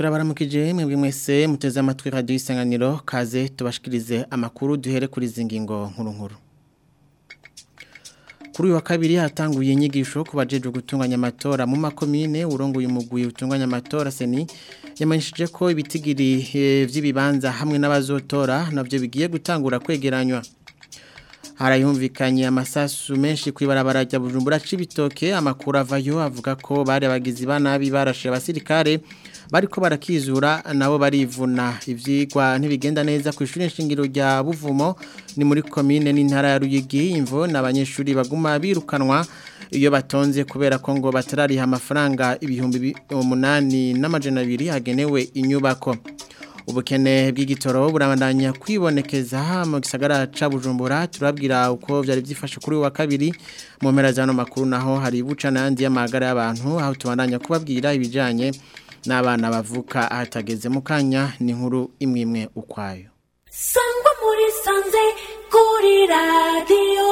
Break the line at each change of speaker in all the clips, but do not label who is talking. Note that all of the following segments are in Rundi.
turabaramukije mwebwe mwese muteze amatwi radio isanganiro kaze tubashikirize amakuru duhere kuri zingingo nkuru nkuru kuri uyu wa kabiri hatanguye inyigisho ku bajeje gutunganya amatora mu makomine urongoye umugwi utunganya amatora seni yamenyesheje ko ibitigiri vy'ibibanza hamwe n'abazotora navyo bigiye gutangura kwegeranywa harayumvikanye amasasu menshi kwibarabara rya Bujumbura cibitoke amakuru avayo avuga ko bari abagizi banabi barashe abasirikare bariko barakizura nabo barivuna ivyigwa ntibigenda neza ku ishuri nshingiro rya Buvumo ni muri commune n'intara ya Ruyigi imvo n'abanyeshuri baguma birukanwa iyo batonze kubera ko ngo batarariha amafaranga ibihumbi 8 n'amajana 2 hagenewe inyubako ubukene bw'igitoro burabandanya kwibonekeza mu gisagara ca Bujumbura turabwira uko vyari byifashe kuri wa kabiri mu mpera zano makuru naho hari buca nandi y'amagara y'abantu aho tubandanya kubabwira ibijanye n'abana bavuka ahatageze mu kanya ni nkuru imwe imwe ukwayo
sangwa muri sanze kuri radiyo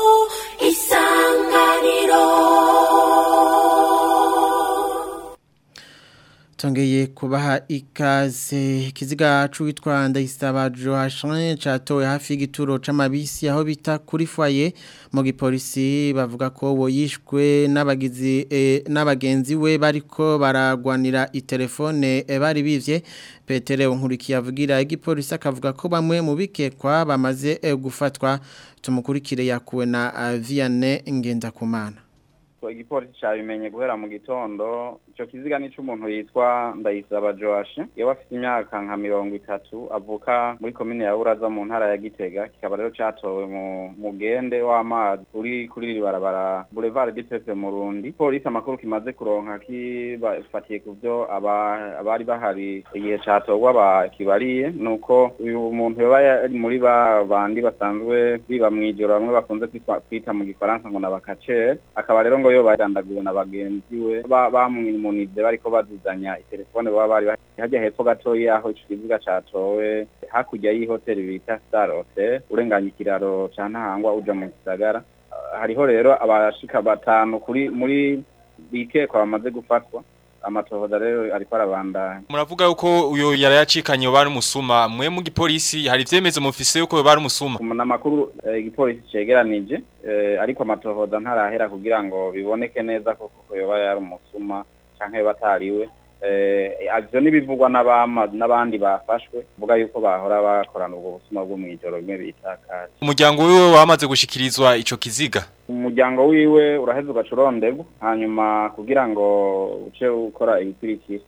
isanganiro
Tongeye kubaha ikaze kiziga c'uwitwa Ndayisaba Joachim catowe hafi y'igituro c'amabisi aho bita kuri foyer mu gipolisi bavuga ko boyishwe n'abagizi e, n'abagenzi we bariko baragwanira itelefone e, bari bivye Petere Nkurikiye avugira igipolisi akavuga ko bamwe mu bikekwa bamaze e, gufatwa tumukurikire yakuwe na uh, Vianney Ngendakumana
igipolisi cyabimenye guhera mu gitondo icyo kiziga ni cy'umuntu yitwa ndayisaba joashe iyo afite imyaka nka mirongo itatu avuka muri komine ya uraza mu ntara ya gitega kikaba rero cyatowe mu mugende w'amazi uri kuri iri barabara boulevard du peuple murundi polisi amakuru kimaze kuronka kibafatiye ku byo abari bahari igihe cyatorwa bakibariye ni uko uyu muntu yoba yari muri ba bandi basanzwe biba mu ijoro bamwe bakunze kwita mu gifaransa ngo nabakacere akaba rero ngo yo bagandaguwe na bagenzi we bamwimunize bariko bazizanya itelefone baba bari hajya hepfo gatoyi aho ico kiziga catowe hakurya y'ihoteli bita Star Hotel urenganya ikiraro ca Ntahangwa uja mu gisagara hariho rero abashika batanu kuri muri bikekwa bamaze gufatwa amatohoza rero ariko arabandanya
muravuga yuko uyo yara yacikanye bari umusuma mwe mu gipolisi hari ivyemezo mufise yuko bari umusuma
namakuru igipolisi cegeranije ariko amatohoza ntarahera kugira ngo biboneke neza ko koko yoba yari umusuma canke batariwe ivyo nibivugwa n'abandi bafashwe vuga yuko bahora bakorana ubwo busuma bwo mw'ijoro rimwe bita kaje
umuryango wiwe wamaze gushikirizwa ico kiziga
umuryango wiwe uraheza ugaca uronderwa hanyuma kugira ngo uce ukora ibikurikira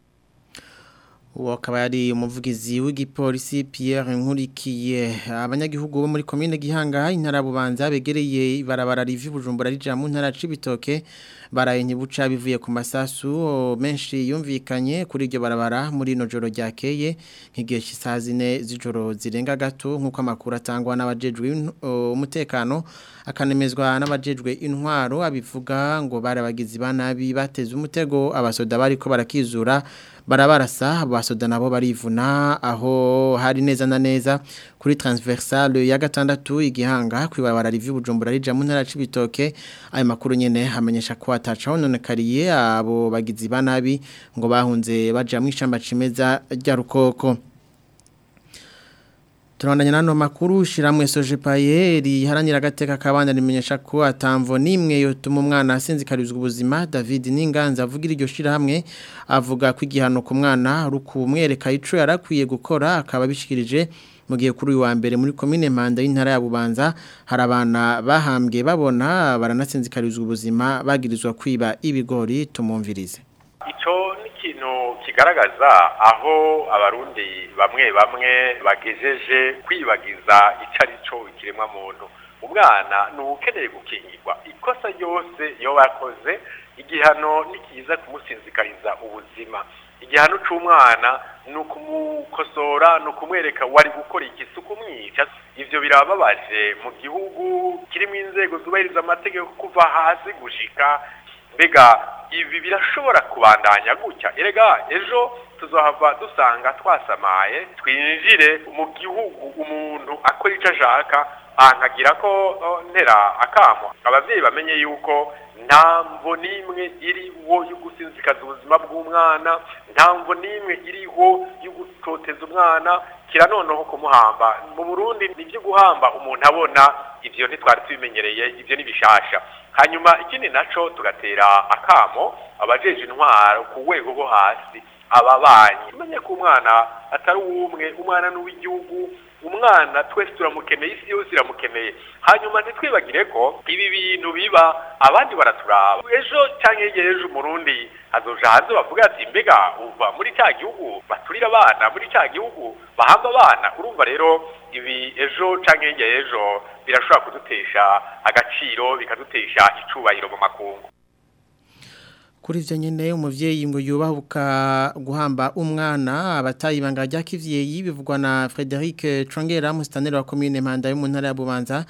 uwo akaba yari umuvugizi w'igipolisi Pierre Nkurikiye abanyagihugu bo muri commune Gihanga intara bubanza begereye ibarabara rivi Bujumbura rija mu ntara cibitoke baraye nyibuca bivuye ku masasu menshi yumvikanye kuri iryo barabara muri no joro ryakeye nk'igihe cy'isaha zine z'ijoro zirenga gato nk'uko amakuru atangwa n'abajejwe umutekano akanemezwa n'abajejwe intwaro abivuga ngo barabagizi banabi bateze umutego abasoda bariko barakizura barabarasa abasoda nabo barivuna aho hari neza na neza kuri transversale ya gatandatu igihanga kwibabara rivi Bujumbura rija mu ntara cibitoke ayo makuru nyene amenyesha ko atacaho none kariye abo bagizi banabi ngo bahunze baja mu ishamba cimeza rya rukoko Turandanya nano makuru shiramwe sojepaye riharanira agateka kabanda rimenyesha ko atamvo nimwe yotuma umwana asinzikarizwa ubuzima David Ninganza avugira iryo shirahamwe avuga ko igihano ku mwana rukumwereka ico yarakwiye gukora akaba bishikirije mu gihe kuri uyu wa mbere muri komine Mpanda y'intara ya Bubanza hari abana bahambwe babona baranasinzikarizwa ubuzima bagirizwa kwiba ibigori tumumvirize
ico ni ikintu kigaragaza aho abarundi bamwe bamwe bagejeje kwibagiza ico ari cyo ikiremwa muntu umwana ni ukeneye gukingirwa ikosa ryose iyo bakoze igihano ni kiza kumusinzikariza ubuzima igihano c'umwana ni ukumukosora ni ukumwereka wari gukora igisuku mwica ivyo birababaje mu gihugu kirimo inzego zubahiriza amategeko kuva hasi gushika mbega ibi birashobora kubandanya gutya erega ejo tuzohava dusanga twasamaye twinjire mu gihugu umuntu akora icyo ashaka nkagira ko ntera akamo ababyeyi bamenye yuko nta mvo n'imwe iriho yo gusinzikaza ubuzima bw'umwana nta mvo n'imwe iriho yo gutoteza umwana kira noneho kumuhamba mu burundi ni ibyo guhamba umuntu abona ivyo ntitwari tubimenyereye ivyo ni bishasha hanyuma ikindi naco tugatera akamo abajeje intwaro ku rwego rwo hasi ababanyi umenye ko umwana atari uw'umwe umwana n'uw'igihugu umwana twese turamukeneye isi yose iramukeneye hanyuma ntitwibagire ko ibi bintu biba abandi baraturaba ejo cyangwa hirya ejo umurundi azoja hanze bavuga ati mbega uva muri cya gihugu baturira abana muri cya gihugu bahamba abana urumva rero ibi ejo cyangwa hirya ejo birashobora kudutesha agaciro bikadutesha icubahiro mu makungu
Kuri ivyo nyene umuvyeyi ngo yubahuka guhamba umwana abatayi banga rya kivyeyi bivugwa na Frederic Chongera mustaneri wa commune Mpanda yo mu ntara ya Bubanza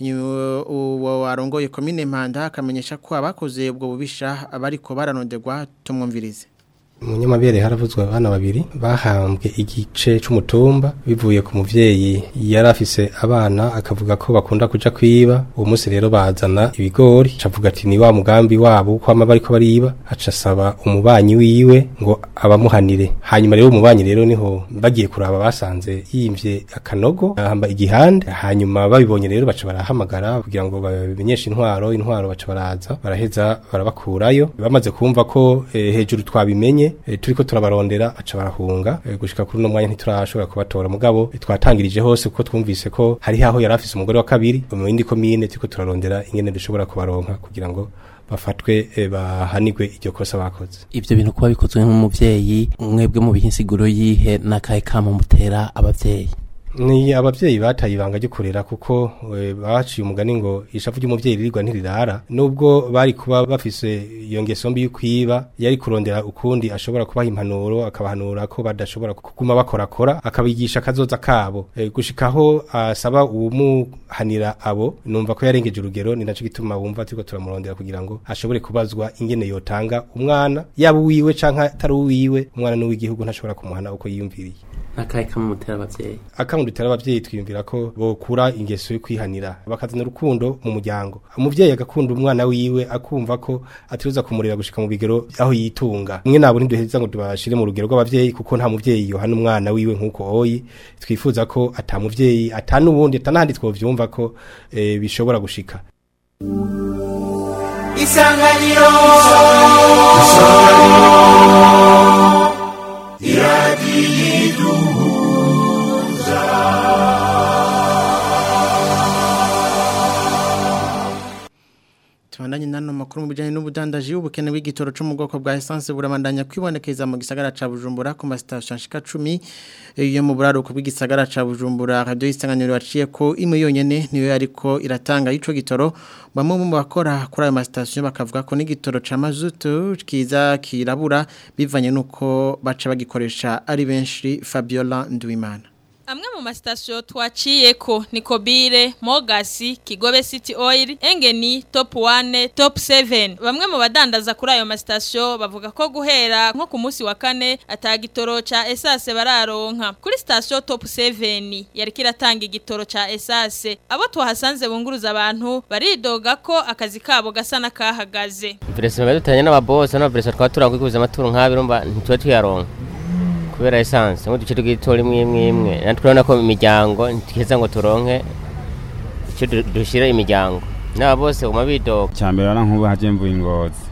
uwo warongoye commune Mpanda akamenyesha ko abakoze ubwo bubisha abariko baranonderwa tumwumvirize
Munyamabere haravuzwe abana babiri bahambwe igice c'umutumba bivuye ku muvyeyi yari afise abana akavuga ko bakunda kuja kwiba uwo munsi rero bazana ibigori cavuga ati ni wa mugambi wabo ko ama bariko bariba aca asaba umubanyi wiwe ngo abamuhanire hanyuma rero umubanyi rero niho bagiye kuraba basanze yimvye akanogo ahamba igihande hanyuma babibonye rero baca barahamagara kugira ngo babimenyeshe intwaro intwaro baca baraza baraheza barabakurayo bamaze kumva ko eh, hejuru twabimenye e, turiko turabarondera aca barahunga e, gushika kuri no mwanya ntiturashobora kubatora mugabo e, twatangirije hose kuko twumvise ko hari haho yari afise umugore wa kabiri mu yindi komine turiko turarondera ingene dushobora kubaronka kugira ngo bafatwe e, bahanigwe iryo kosa bakoze
ivyo bintu kuba bikozwe nk'umuvyeyi mwebwe mu bihinsiguro yihe n'akahe kamo mutera abavyeyi
ni abavyeyi bataye ibanga ryo kurera kuko e, baciye umugani ngo ishavu ry'umuvyeyi ririrwa ntirirara nubwo bari kuba bafise iyo ngeso mbi y'ukwiba yari kurondera ukundi ashobora kubaha impanuro akabahanura ko badashobora kuguma bakorakora akabigisha akazoza kabo e, gushikaho asaba uwumuhanira abo numva ko yarengeje urugero ni naco gituma wumva turiko turamurondera kugira ngo ashobore kubazwa ingene yotanga umwana yaba uwiwe canke atari uwiwe umwana n'uw'igihugu ntashobora kumuhana uko yiyumviriye
n'akahe kamo mutera abavyeyi
akangu dutera abavyeyi twiyumvira ko bokura ingeso yo kwihanira bakazana urukundo mu muryango umuvyeyi agakunda umwana wiwe akumva ko atiruza kumurera gushika mu bigero aho yitunga mwe nabo ntiduheza ngo tubashire mu rugero rw'abavyeyi kuko nta muvyeyi yohana umwana wiwe nk'uko hoyi twifuza ko ata muvyeyi ata n'ubundi atanahandi twovyumva ko e, bishobora gushika
isanganiro
Tubandanye nano makuru mu bijanye n'ubudandaji ubukene bw'igitoro cyo mu bwoko bwa essence burabandanya kwibonekeza mu gisagara ca Bujumbura ku ma station shika 10 iyo mu buraruko bw'igisagara ca Bujumbura radio isanganiro waciye ko imwe yonyene niyo yariko iratanga ico gitoro bamwe mu bakora kuri ayo ma station bakavuga ko n'igitoro ca mazutu kiza kirabura bivanye nuko baca bagikoresha ari benshi Fabiola Ndwimana
Amwe mu masitasiyo twaciyeko ni Kobire, Mogasi, Kigobe City Oil, Engeni, Top 1, Top 7. Bamwe mu badandaza kuri ayo masitasiyo bavuga ko guhera nko ku munsi wa kane atagitoro ca esase bararonka. Kuri sitasiyo Top 7 yari kiratanga igitoro ca esase. Abo twahasanze bunguruza abantu baridoga ko akazi kabo gasa nakahagaze.
Vresa badutanye n'ababoss n'abavresa twatura kwikuza amaturu nk'abirumba ntitwe tuyaronka. kubera essence ngo duce tugitora imwe imwe imwe natwe urabona ko imiryango ntikeza ngo turonke icyo dushira imiryango n'aba bose guma bidoga
cyambere ara nk'ubu haje mvuye ingozi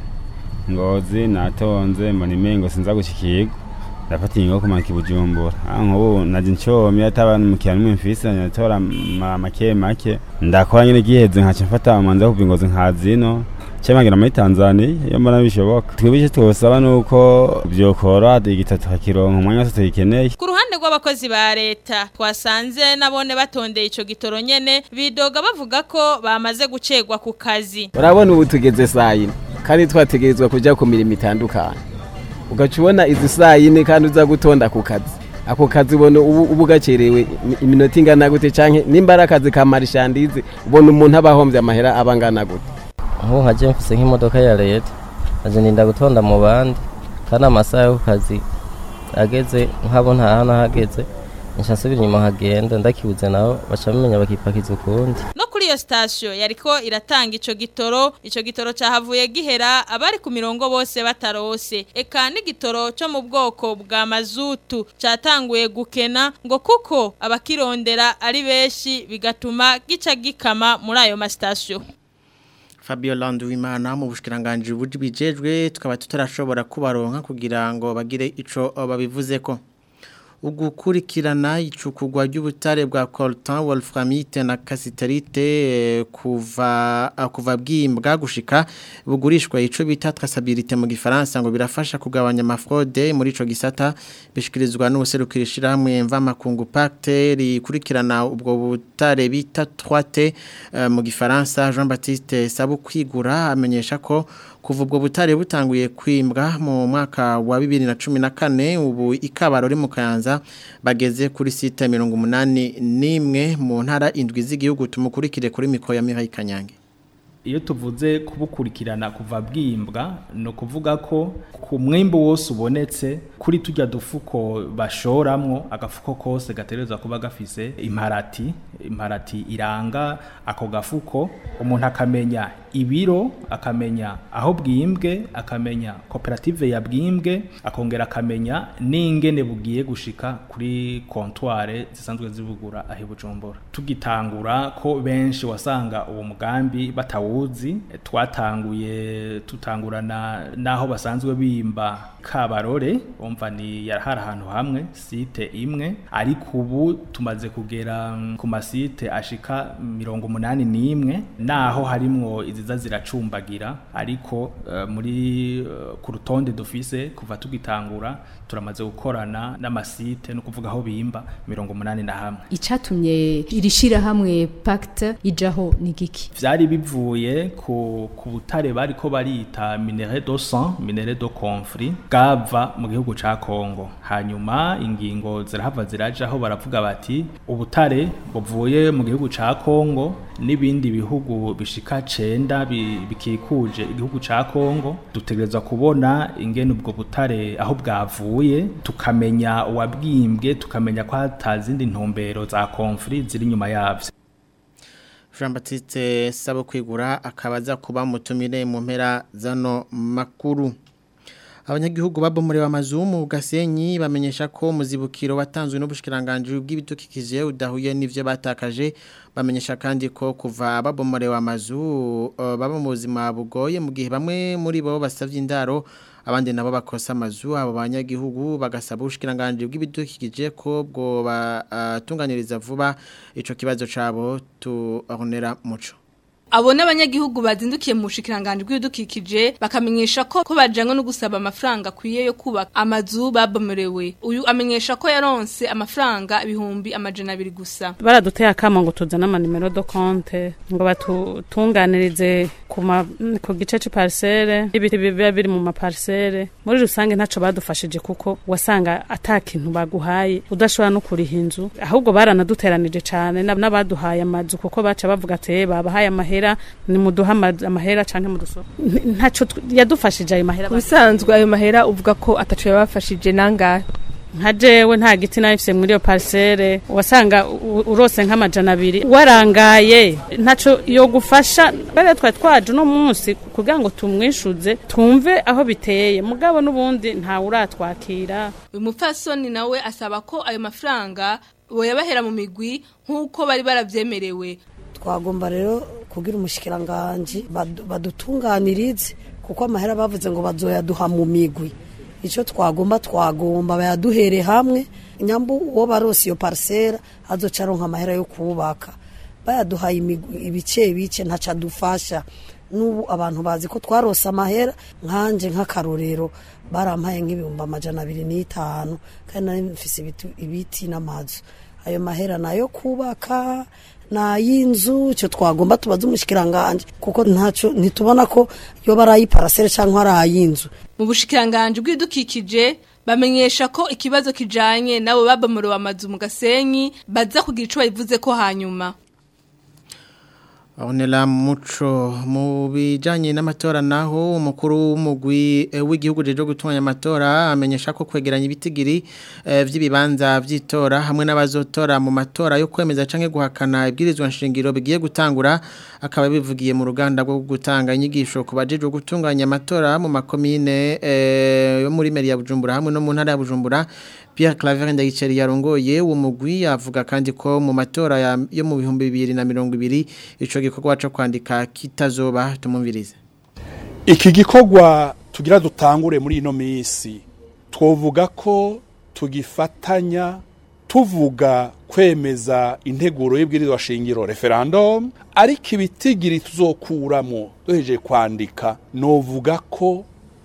ngozi natonze mbona imengo sinza gushikirwa ndafata ingo kumanika ibujumbura ah nk'ubu naje ncomye ataba n'umukiriya n'umwe mfise nyatora make make ndakora nyine giheze nkaca mfata amanza kuva ingozi nkazino cyamangira muri Tanzania iyo mbona bishoboka twibije twosaba nuko byokora igitatu hakironka umwanya wose tuyikeneye
Ku ruhande rw'abakozi ba leta twasanze nabone batondeye ico gitoro nyene bidoga bavuga ko bamaze gucegwa ku kazi.
urabona ubu tugeze saa yine kandi twategerezwa kujya ku mirimo itandukanye ugaca ubona izi saa yine kandi uza gutonda ku kazi ako kazi ubona ubu uba ugacerewe iminota ingana gute canke nimba ari akazi ka marishandize ubona umuntu aba ahombye amahera aba angana gute
nk'ubu nkaje mfise nk'imodoka ya leta naje ndinda gutonda mu bandi kandi amasaha yo ku kazi ageze nk'abo nta hano hageze nca nsubira inyuma nkagenda ndakibuze nabo baca bamenya bakipakiza ukundi
no kuri iyo sitasiyo yariko iratanga ico gitoro ico gitoro cahavuye gihera abari ku mirongo bose batarose eka n'igitoro co mu bwoko bwa mazutu catanguye gukena ngo kuko abakirondera ari benshi bigatuma gica gikama muri ayo masitasiyo
Fabio Landuwimana mu bushikiranganje bujejwe tukaba tutarashobora kubaronka kugira ngo bagire ico babivuzeko ugukurikirana icukugwa ry'ubutare bwa coltan wolframite na casiterite eh, kuva ah, kuva bwimbwa gushika bugurishwa ico bita traçabilité mu gifaransa ngo birafasha kugabanya amafraude muri ico gisata bishikirizwa n'ubuserukirishira hamwe mva makungu pacte rikurikirana ubwo butare bita 3T eh, mu gifaransa Jean Baptiste Sabukwigura amenyesha ko kuva ubwo butare butanguye kwimbwa mu mwaka wa 2014 ubu ikabaro ri mu Kayanza bageze kuri site 181 mu ntara indwi z'igihugu tumukurikire kuri miko ya Mihaye Kanyange
iyo tuvuze kubukurikirana kuva bwimbwa no kuvuga ko ku mwimbo wose ubonetse kuri tujya dufuko bashoramwo agafuko kose gaterezwa kuba gafise imparati imparati iranga ako gafuko umuntu akamenya ibiro akamenya aho bwimbwe akamenya koperative ya bwimbwe akongera akamenya n'ingene bugiye gushika kuri kontware zisanzwe zibugura aho bujumbura tugitangura ko benshi wasanga uwo mugambi batawuzi twatanguye tutangurana n'aho basanzwe bimba kabarore umva ni yarahari ahantu hamwe site imwe ariko ubu tumaze kugera ku masite ashika mirongo umunani n'imwe naho harimwo iziza ziracumbagira ariko uh, muri uh, ku rutonde dufise kuva tugitangura turamaze gukorana n'amasite no kuvuga aho bimba mirongo umunani na hamwe
icatumye irishira hamwe pacte ijaho ni giki
vyari bivuye ku ku butare bariko barita minerai de sang minerai de conflit bwava mu gihugu ca Kongo hanyuma ingingo zirahava zirajaho baravuga bati ubutare buvuye mu gihugu ca Kongo n'ibindi bihugu bishika cenda bikikuje igihugu ca Kongo dutegerezwa kubona ingene ubwo butare aho bwavuye tukamenya uwabwimbwe tukamenya ko hatazindi ntumbero za conflit ziri nyuma yavyo
Jean Baptiste Sabo kwigura akabaza kuba mutumire mu mpera zano makuru abanyagihugu babomorewe amazu mu gasenyi bamenyesha ko muzibukiro watanzwe n'ubushikiranganje bw'ibidukikije udahuye n'ivyo batakaje bamenyesha kandi ko kuva babomorewe amazu uh, baba mu buzima bugoye mu gihe bamwe muri bo basavye indaro abandi nabo bakosa amazu abo banyagihugu bagasaba ubushikiranganje bw'ibidukikije ko bwo batunganiriza uh, vuba ico kibazo cabo tuonera muco
Abo n'abanyagihugu bazindukiye mu bushikiranganje bw'ibidukikije bakamenyesha ko ko bajanywe no gusaba amafaranga kwiye yo kubaka amazu babomorewe. Uyu amenyesha ko yaronse amafaranga ibihumbi amajana abiri gusa.
Baraduteye akama ngo tuzane ama numero do compte ngo batutunganirize ku ku gice ci parcelle ibiti biba biri mu maparcelle. Muri rusange ntaco badufashije kuko wasanga atakintu baguhaye udashobora no kuriha inzu ahubwo baranaduteranije cane n'abaduhaye amazu kuko baca bavuga ati babahaye amahera ni muduha amahera canke mudusoro ntaco yadufashije ayo mahera
bisanzwe ayo mahera uvuga ko ataco yabafashije nangahe
nka jewe nta giti nabifise muri iyo parcelle wasanga urose nk'amajana abiri warangaye ntaco yo gufasha bari twari twaje uno munsi kugira ngo tumwishuze twumve aho biteye mugabo n'ubundi ntawe uratwakira
uyu mupfasoni nawe asaba ko ayo mafaranga boyabahera mu migwi nk'uko bari baravyemerewe
twagomba rero kugira umushikiranganje badutunganirize kuko amahera bavuze ngo bazoyaduha mu migwi icyo twagomba twagomba bayaduhere hamwe nyambu uwo barose iyo parisera azoca aronka amahera yo kubaka bayaduhaye ibice bice ntaca adufasha n'ubu abantu bazi ko twarose amahera nkanje nk'akarorero barampaye nk'ibihumbi amajana abiri n'itanu kandi nari mfise ibiti n'amazu ayo mahera nayo kubaka na y'inzu cyo twagomba tubaza umushikiranganje kuko ntaco ntitubona ko yo barayi parcelle cyangwa ari ayinzu
mu bushikiranganje bw'idukikije bamenyesha ko ikibazo kijanye nabo babomorewe amazu mu gasenyi baza kugira ico bayivuze ko hanyuma
Onela muco mu bijanye n'amatora naho umukuru w'umugwi eh, w'igihugu jeje gutunganya amatora amenyesha ko kwegeranya ibitigiri eh, vy'ibibanza vy'itora hamwe n'abazotora mu matora yo kwemeza canke guhakana ibwirizwa nshingiro bigiye gutangura akaba bivugiye mu ruganda rwo gutanga inyigisho ku bajeje gutunganya amatora mu makomine eh, yo muri meri ya Bujumbura hamwe no mu ntara ya Bujumbura Pierre Claver Ndayiceri yarongoye uwo mugwi avuga kandi ko mu matora ya- yo mu bihumbi bibiri na mirongo ibiri ico gikorwa cyo kwandika kitazoba tumumvirize
iki gikorwa tugira dutangure muri ino minsi twovuga ko tugifatanya tuvuga kwemeza integuro y'ibwirizwa shingiro referendum ariko ibitigiri tuzokuramo duhejeje kwandika novuga ko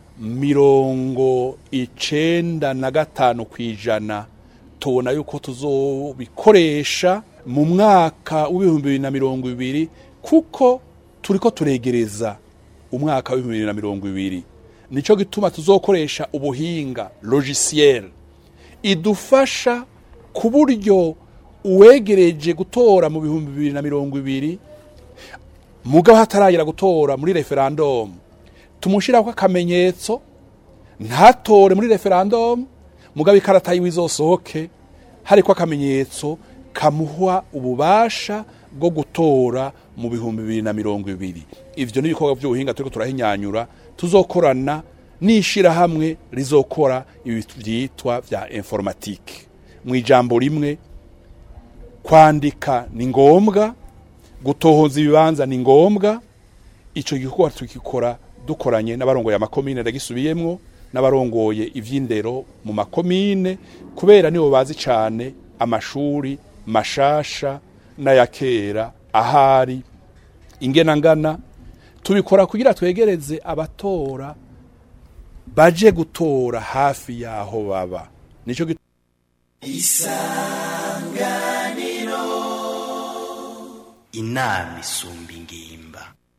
mirongo icenda na gatanu ku ijana tubona yuko tuzobikoresha mu mwaka w'ibihumbi bibiri na mirongo ibiri kuko turiko turegereza umwaka w'ibihumbi bibiri na mirongo ibiri nico gituma tuzokoresha ubuhinga logiciel idufasha ku buryo uwegereje gutora mu bihumbi bibiri na mirongo ibiri mugabo hataragera gutora muri referendum tumushiraho akamenyetso ntatore muri referendum mugabo ikarata yiwe izosohoke hariko akamenyetso kamuha ububasha bwo gutora mu bihumbi bibiri na mirongo ibiri ivyo ni ibikorwa by'ubuhinga turiko turahinyanyura tuzokorana n'ishirahamwe rizokora ibi vyitwa vya informatique mu ijambo rimwe kwandika ni ngombwa gutohoza ibibanza ni ngombwa ico gikorwa tukikora dukoranye n'abarongoye amakomine ndagisubiyemwo n'abarongoye ivy'indero mu makomine kubera nibo bazi cane amashuri mashasha n'ayakera ahari ingenangana tubikora kugira twegereze abatora baje gutora hafi yaho baba nico git-
isanganiro inama isumba ingimba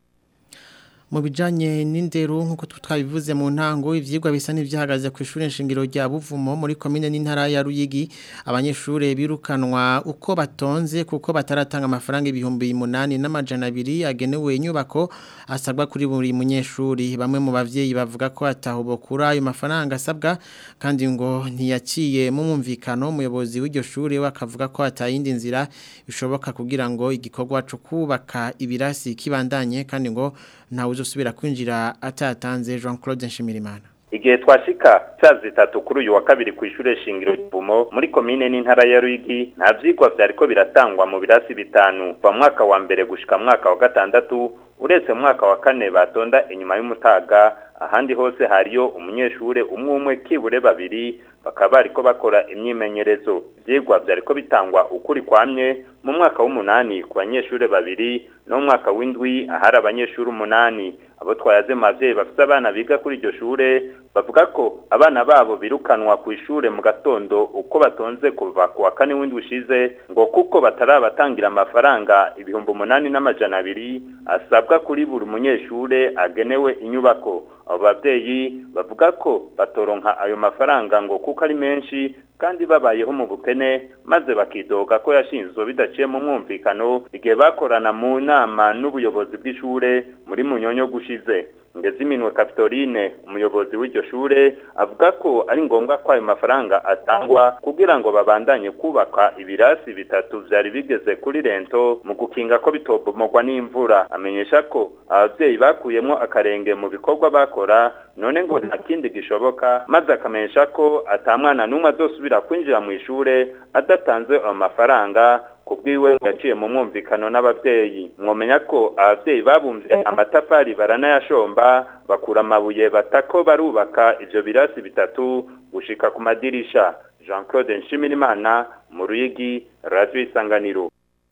mu bijanye n'indero nk'uko twabivuze mu ntango ivyigwa bisa n'ivyahagaze ku ishuri nshingiro rya Buvumo muri komine n'intara ya Ruyigi abanyeshure birukanwa uko batonze kuko bataratanga amafaranga ibihumbi munani n'amajana abiri agenewe inyubako asabwa kuri buri munyeshuri bamwe mu bavyeyi bavuga ko ataho bokura ayo mafaranga asabwa kandi ngo ntiyaciye mu mwumvikano umuyobozi w'iryo shuri we akavuga ko atayindi nzira bishoboka kugira ngo igikorwa cyo kubaka ibirasi kibandanye kandi ngo ntawe uzosubira kwinjira atatanze Jean Claude Nshimirimana
igihe twashika saa zitatu kuri uyu wa kabiri ku ishure shingiro Bumo muri komine n'intara ya Ruyigi nta vyigwa vyariko biratangwa mu birasi bitanu kuva mwaka wa mbere gushika mwaka wa gatandatu uretse mwaka wa kane batonda inyuma y'umutaga ahandi hose hariyo umunyeshure umwe umwe kibure babiri bakaba bariko bakora imyimenyerezo ivyigwa vyariko bitangwa ukuri kwamye mu mwaka w'umunani ku banyeshure babiri no mu mwaka w'indwi ahari abanyeshure umunani abo twayaze mu bavyeyi bafite abana biga kuri iryo shure bavuga ko abana babo birukanwa ku ishure mu gatondo uko batonze kuva ku wa kane w'indwi ushize ngo kuko batarabatangira amafaranga ibihumbi umunani n'amajana abiri asabwa kuri buri munyeshure agenewe inyubako abo bavyeyi bavuga ko batoronka ayo mafaranga ngo kuko ari menshi kandi babayeho mu bukene maze bakidoga ko yashinzwe bidaciye mu mwumvikano igihe bakorana mu nama n'ubuyobozi bw'ishure muri munyonyo gushize ngeze iminwe Capitoline umuyobozi w'iryo shure avuga ko ari ngombwa ko ayo mafaranga atangwa kugira ngo babandanye kubaka ibirasi bitatu vyari bigeze kuri rento mu gukinga ko bitobomogwa n'imvura amenyesha ko abavyeyi bakuyemwo akarenge mu bikorwa bakora none ngo nta kindi gishoboka maze akamenyesha ko ata mwana n'umwe azosubira kwinjira mu ishure adatanze ayo mafaranga kubwiwe yaciye mu mwumvikano n'abavyeyi mwomenya ko abavyeyi babumvye amatafari baranayashomba bakura amabuye batako barubaka ivyo birasi bitatu gushika ku madirisha Jean Claude Nshimirimana mu Ruyigi Radio Isanganiro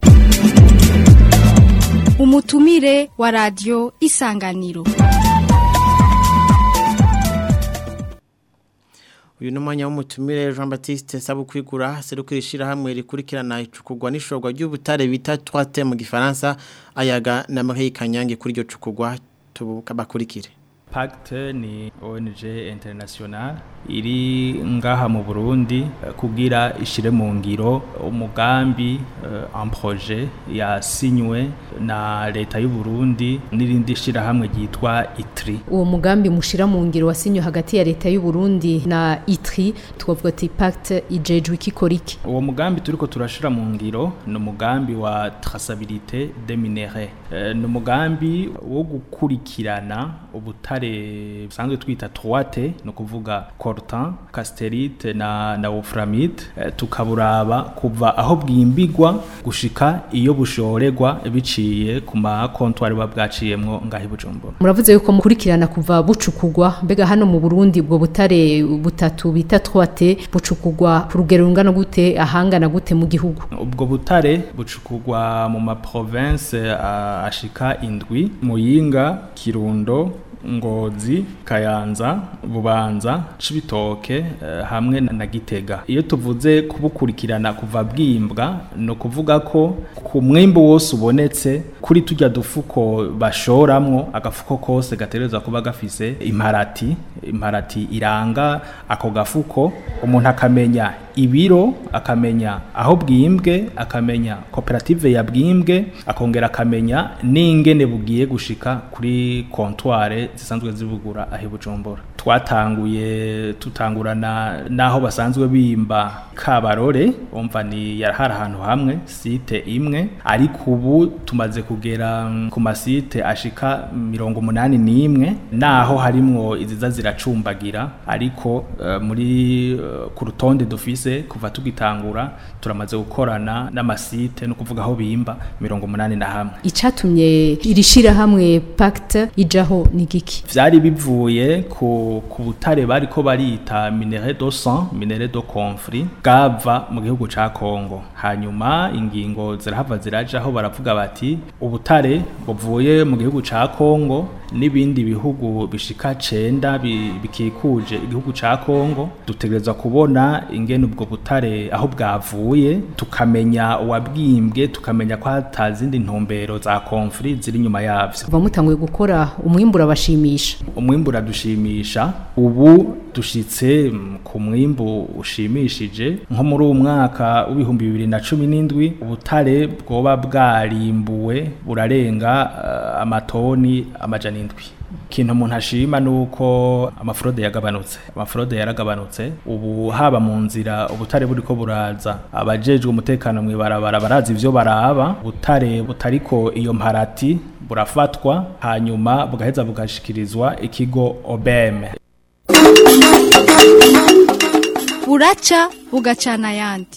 umutumire wa radio isanganiro
uyu ni umwanya w'umutumire Jean Baptiste Sabukwigura serukira ishirahamwe rikurikirana icukugwa n'ishorwa ry'ubutare bita twate mu gifaransa ayaga na Marie Kanyange kuri iryo cukugwa tubakurikire
Pacte ni ONG international iri ngaha mu Burundi eh, kugira ishire mu ngiro umugambi uh, projet yasinywe na leta y'u Burundi n'irindi shirahamwe ryitwa ITRI
uwo mugambi mushira mu ngiro wasinywe hagati ya leta y'u Burundi na ITRI twavuga ati pacte ijejwe ikikoriki
uwo mugambi turiko turashira mu ngiro ni umugambi wa traçabilité des minéraux Eh, ni umugambi wo gukurikirana ubutare busanzwe twita 3T ni ukuvuga coltan casterite na na wolframite Eh, tukaburaba kuva aho bwimbigwa gushika iyo bushorerwa biciye ku ma comptoir bwaciyemwo ngahi bujumbura
muravuze yuko mukurikirana kuva bucukugwa mbega hano mu Burundi ubwo butare butatu bita 3T bucukugwa ku rugero rungana gute ahangana gute mu gihugu
ubwo butare bucukugwa mu ma province uh, ashika indwi muyinga kirundo ngozi kayanza bubanza cibitoke uh, hamwe na gitega iyo tuvuze kubukurikirana kuva bwimbwa no kuvuga ko ku mwimbo wose ubonetse kuri tujya dufuko bashoramwo agafuko kose gatereza kuba gafise imparati imparati iranga ako gafuko umuntu akamenya ibiro akamenya aho bwimbwe akamenya koperative ya bwimbwe akongera akamenya n'ingene bugiye gushika kuri kontware zisanzwe zibugura aho bujumbura twatanguye tutangurana n'aho basanzwe bimba kabarore umva ni yarahari ahantu hamwe site imwe ariko ubu tumaze kugera ku masite ashika mirongo umunani n'imwe naho harimwo iziza ziracumbagira ariko uh, muri uh, ku rutonde dufise kuva tugitangura turamaze gukorana n'amasite no kuvuga aho bimba mirongo umunani na hamwe
icatumye irishira hamwe pacte ijaho ni giki
vyari bivuye ku ku butare bariko barita minerai do sang minerai do conflit gava mu gihugu ca Kongo hanyuma ingingo zirahava zirajaho baravuga bati ubutare buvuye mu gihugu ca Kongo n'ibindi bihugu bishika cenda bikikuje igihugu ca Kongo dutegerezwa kubona ingene ubwo butare aho bwavuye tukamenya uwabwimbwe tukamenya ko hatazindi ntumbero za conflit ziri nyuma yavyo
kuva mutanguye gukora umwimbura bashimisha
umwimbura dushimisha ubu dushitse ku mwimbu ushimishije nko muri uwo mwaka w'ibihumbi bibiri na cumi n'indwi ubutare bwoba bwarimbuwe burarenga uh, amatoni amajana indwi ikintu umuntu ashima nuko amafrode yagabanutse amafrode yaragabanutse ubu haba mu nzira ubutare buriko buraza abajejwe umutekano mwibarabara barazi ivyo baraba ubutare butariko iyo mparati burafatwa hanyuma bugaheza bugashikirizwa ikigo OBM
buraca bugacana ayandi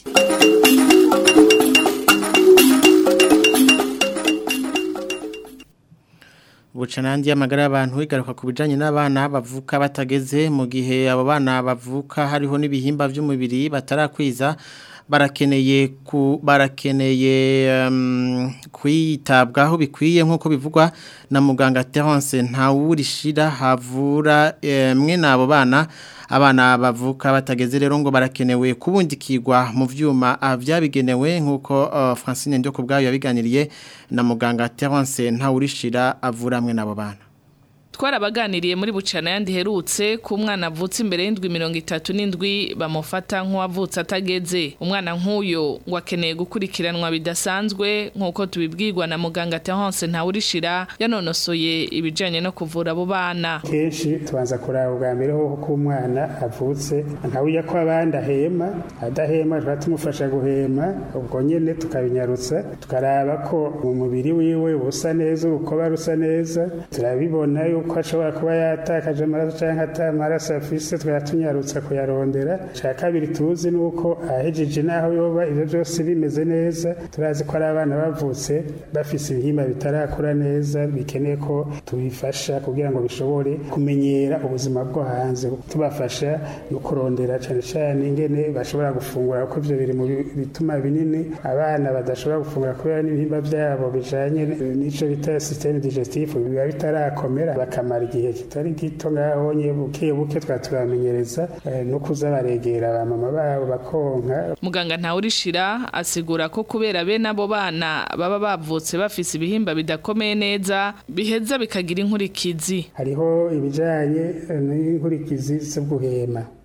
bucanandi y'amagara y'abantu igaruka ku bijanye n'abana bavuka batageze mu gihe abo bana bavuka hariho n'ibihimba by'umubiri batarakwiza barakeneye ku barakeneye um, kwitabwaho bikwiye nkuko bivugwa na muganga Terence ntawurishira havura mwe nabo bana abana bavuka batageze rero ngo barakenewe kubundikirwa mu vyuma vyabigenewe nkuko uh, Francine Ndyo kubgayo yabiganiriye na muganga Terence ntawurishira avura mwe nabo bana
twarabaganiriye muri bucana yandi herutse ku mwana avutse imbere y'indwi mirongo itatu n'indwi bamufata nk'uwavutse atageze umwana nk'uyo ngo akeneye gukurikiranwa bidasanzwe nk'uko tubibwirwa na muganga Terence ntawurishira yanonosoye ibijyanye no kuvura abo bana
kenshi tubanza kuraba ubwa mbere ho ko umwana avutse ntawujya ko abandi ahema adahema tuba tumufasha guhema ubwo nyine tukabinyarutsa tukaraba ko mu mubiri wiwe ubusa neza urukoba rusa neza turabibona yuko ko ashobora kuba yatakaje amaraso cyangwa ata maraso afise twayatunyarutsa kuyarondera cya kabiri tuzi ni uko ahejeje n'aho yoba ibyo byose bimeze neza turazi ko ari abana bavutse bafise ibihimba bitarakura neza bikeneye ko tubifasha kugira ngo bishobore kumenyera ubuzima bwo hanze tubafasha no kurondera cyane cyane ingene bashobora gufungura kuko ibyo biri mu bituma binini abana badashobora gufungura kubera n'ibihimba byabo bijanye n'icyo bita systeme digestif biba bitarakomera bakamara igihe kitari gito ngaho nye buke buke twaturamenyereza no kuza baregera ba mama babo bakonka
muganga ntawurishira asigura ko kubera bene abo bana baba bavutse bafise ibihimba bidakomeye neza biheza bikagira inkurikizi
hariho ibijanye n'inkurikizi zo guhema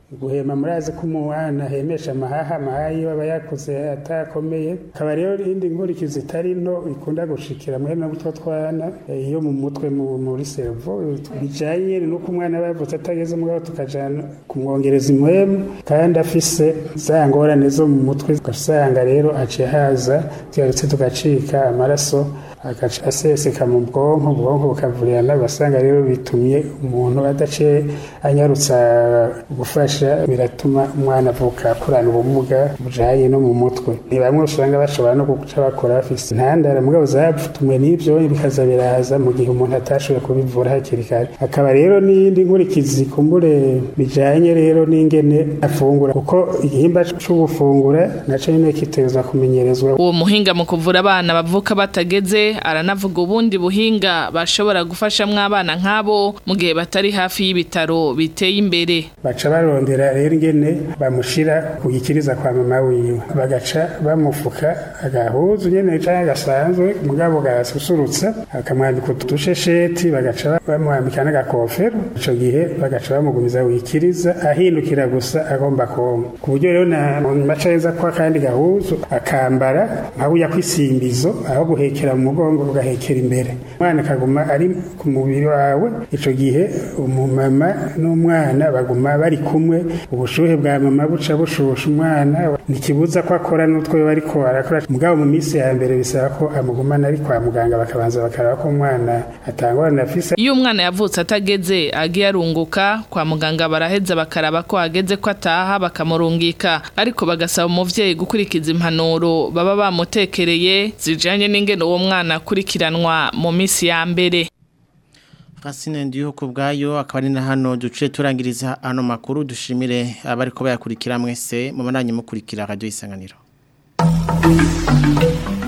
guhema murazi ko umwana ahemesha amahaha amahaha iyo aba yakuze atakomeye akaba rero indi nkurikizi itari nto ikunda gushikira mwene n'utwo twana eh, iyo mu mutwe mu- muri servo bijanye nuko umwana aba yavutse atageze mugabo tukajana kumwongereza impwemu kandi afise za ngorane zo mu mutwe ugasanga rero aciye haza tugarutse tugacika amaraso agaca aseseka mu bwonko ubwonko bukavurirana ugasanga rero bitumye umuntu adaciye anyarutsa gufasha biratuma umwana avuka akurana ubumuga bujanye no mu mutwe ni bamwe usanga bashobora no guca bakora bafise intandara mugabo zatumwe n'ivyo bikaza biraza mu gihe umuntu atashoboye kubivura hakiri kare akaba rero n'iyindi nkurikizi kumbure bijanye rero n'ingene afungura kuko igihimba c'ugufungura naco nyene kitezwa kumenyerezwa
uwo muhinga mu kuvura abana bavuka batageze aranavuga ubundi buhinga bashobora gufashamwo abana nk'abo mu gihe batari hafi y'ibitaro biteye imbere
baca barondera rero ingene bamushira ku gikiriza kwa mama wiwe bagaca bamufuka agahuzu nyene canke gasanzwe mugabo gasusurutsa akamwambika utushesheti bagaca bamwambika n'agakofero ico gihe bagaca bamugumiza wikiriza ahindukira gusa agomba konka ku buryo rero na maca yeza ko akandi gahuzu akambara nka burya kwisimbizo aho guhekera mu mugongo ugahekera imbere umwana akaguma ari ku mubiri wawe ico gihe umumama n'umwana baguma bari kumwe ubushuhe bwa mama buca bushusha umwana ntikibuza ko akora n'utwo bariko arakora mugabo mu minsi ya mbere bisaba ko amugumana ari kwa muganga bakabanza bakaraba ko umwana atangorana afise
iyo umwana yavutse atageze agiye arunguka kwa muganga baraheza bakaraba ko ageze ko ataha bakamurungika ariko bagasaba umuvyeyi gukurikiza impanuro baba bamutekereye zijanye n'ingene uwo mwana akurikiranwa mu minsi ya mbere
Francine ndiyo kubgayo akaba ari na hano duce turangiriza ano makuru dushimire abari ko bayakurikira mwese mu bananye mukurikira radio isanganiro